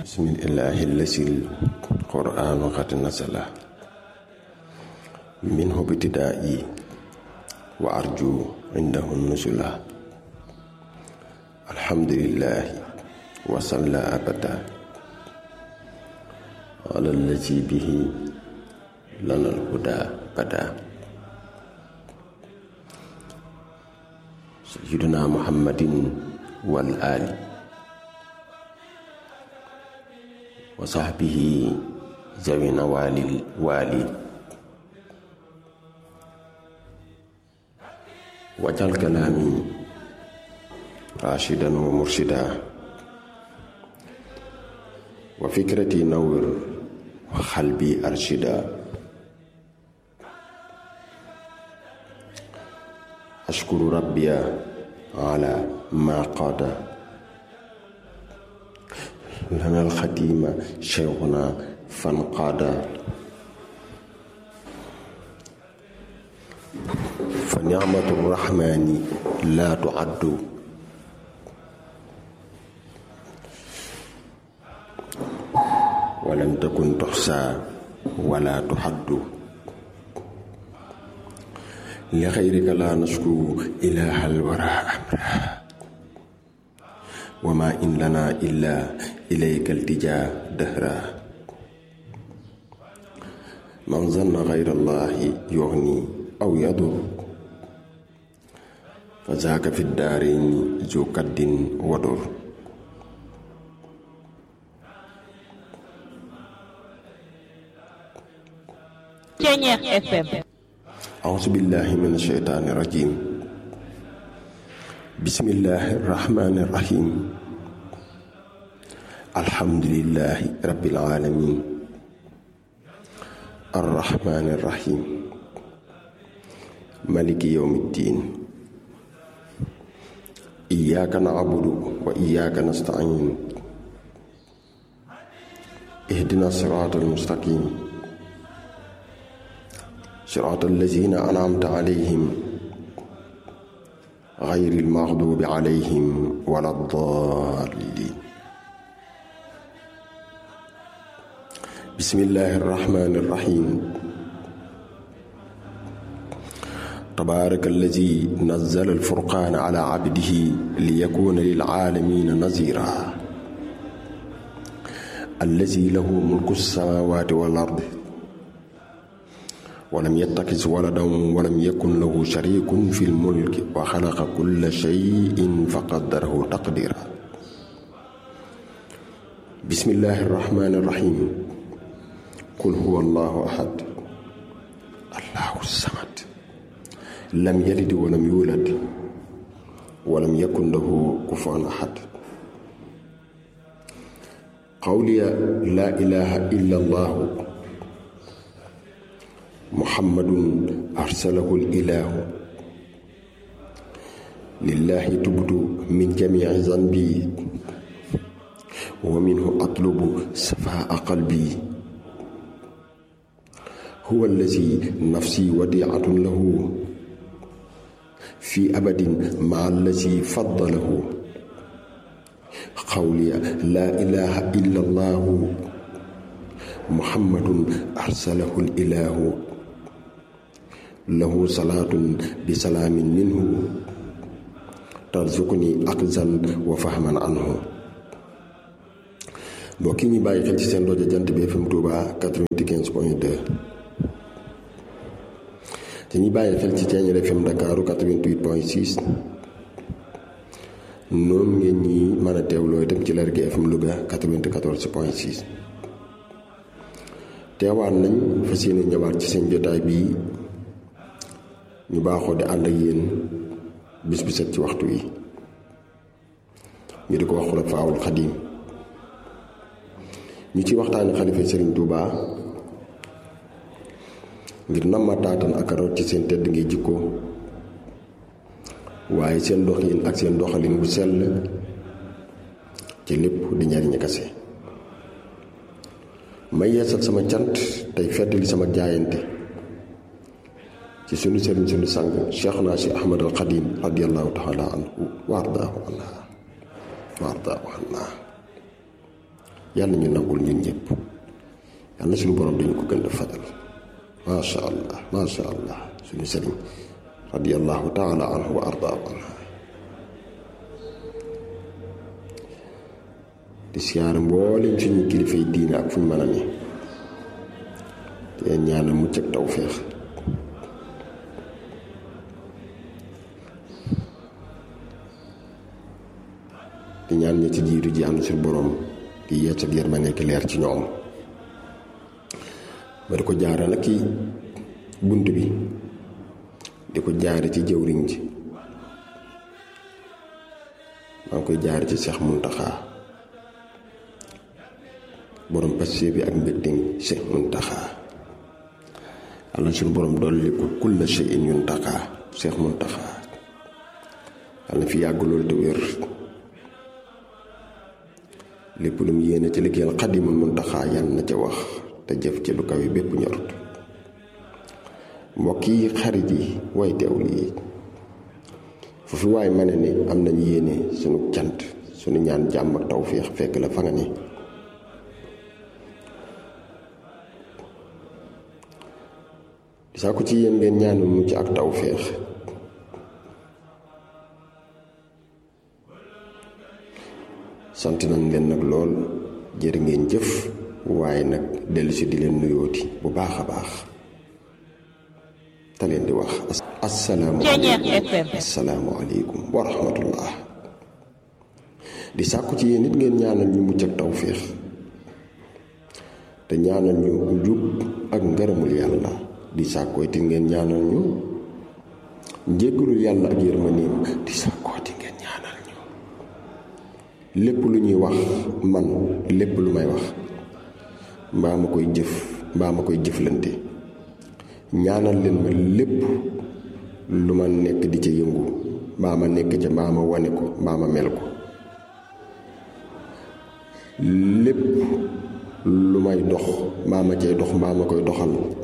bismillahi lasil qur'anu qad nasala minhu bitidaai wa arju indahu nusula alhamdulillahi wa salla abada ala allazi bihi lana alhuda bada sayyiduna muhammadin wal ali wa sahbihi zawina walil wali wajal kalaami rashidan wa murshida wa fikrati nawwir wa xalbi arshida ashkuru rabbiya ala ma qada lana alxadima cheikhuna fanqaada fa nicmatu rrahmani laa tuaddu walam takun tuxsaa wala tuxaddu li xayrika laa nashku ilaha alwara amra wa ma in lana illa ilayka altijaa dahra man zanna xayra allahi yuxni aw yadur fa zaaka fi daarayni zu kaddin wadur Ceñeex FM auzu billahi min asheytaani rajim bismillahi rahmaani rahim alhamdulillahi rabbil alamin arrahmaani rahim maliki yawmi ddin iyyaka na'budu wa iyyaka nasta'in ihdina siraatal mustaqim siraatal lazina an'amta alayhim gayril maxduubi alayhim wala daalliin bismillaahi rahmaani rahiim tabaaraka allazi nazzala alfurqaana alaa abdihi liyakuuna lil aalamiina naziiraa allazi lahu mulku samaawaati wal ardi walam yattakis waladan walam yakun lahu sharikun fi lmulki wa xalaqa kulla shayin fa qaddarahu taqdira bismillahi rahmani rahim qul huwa allahu ahad allahu samad lam yalid walam yulad walam yakun lahu kufuwan ahad qawliya laa ilaha illa allahu muhammadun arsalahu ilaahu lillahi tubtu min jamici zanbi wa minhu atlubu safaa qalbi huwa allazi nafsi wadiatun lahu fi abadin maa allazi faddalahu qawliya laa ilaha illa allahu muhammadun arsalahu ilaahu lahu salaatun bi salaamin minhu tarzuquni aqzan wa fahman anhu mbokk yi ñu bàyyi xel ci seen rajo jant bi FM Touba 95 point 2 te ñu bàyyi xel ci Thiéniere FM Ndakaaru 88 point 6 noonu ngeen ñi mën a teewloo itam ci Lergui FM Louga 94 point 6 teewaat nañ fas yéene ñëwaat ci seen jotaay bii ñu baaxoo di ànd ak yéen bis bi set ci waxtu wi ñu di ko wax Xulafaawul Xadiim ñu ci waxtaani xalifa Sëriñ Tuubaa ngir namma taatan ak root ci seen tedd ngi jikko waaye seen doxin ak seen doxalin bu sell ci lépp di njariñ kase may yeesal sama cant tey feddali sama jaayante ci sunu sëriñ sunu sang Cheikhna si Ahmad al Xadim radiallahu taala anhu wa ardaahu anha wa ardaahu anha yàlla ñu nangul ñun ñëpp yàlla suñu borom dañu ko gën a fajal macha allah macha allah suñu sëriñ radiyallahu taala anhu wa ardaahu anhu di siyaare mboolem suñu kilifay diine ak fuñ mën a ne di leen ñaanal mucc ak tawféex di ñaan ñi ci jiitu ji am suñu borom di yeesal yërmande nekk leer ci ñoom ba di ko jaara nag ci bunt bi di ko jaare ci jëwriñ ji maa ngi koy jaare ci Seex Muntaxaa borom passé bi ak mbégte Seex Muntaxaa yàlla suñu borom dolli ko kulla shay'in yuntaxaa Seex Muntaxaa yàlla na fi yàgg loolu te wér lépp lu mu yéene ci liggéeyal Xaadimul Muntaxaa yàlla na ca wax te jëf ci lu kawe bépp ñorut mbokk yi xarit yi way teewlu yi foofu waay ma ne ni am nañ yéene sunu cant sunu ñaan jàmm ak tawféex fekk la fa nga ne di saa ko ci yéen ngeen ñaanal mucc ak tawféex sant nañ leen nag lool jërë ngeen jëf waaye nag dellusi di leen nuyooti bu baax a baax te leen di wax asalaamualeykum asalaamualeykum wa rahmatullah di sàkku ci yéen nit ngeen ñaanal ñu mucc ak tawféex te ñaanal ñu njub ak ngërëmul yàlla di sàkkooti ngeen ñaanal ñu njéggalul yàlla ak yërmaneem di sàkkooti ngeen ñaanal ñu lépp lu ñuy wax man lépp lu may wax mbaa ma koy jëf mbaa ma koy jëflante ñaanal leen ma lépp lu ma nekk di ca yëngu mbaa ma nekk ca mbaa ma wane ko mbaa ma mel ko lépp lu may dox mbaa ma cay dox mbaa ma koy doxal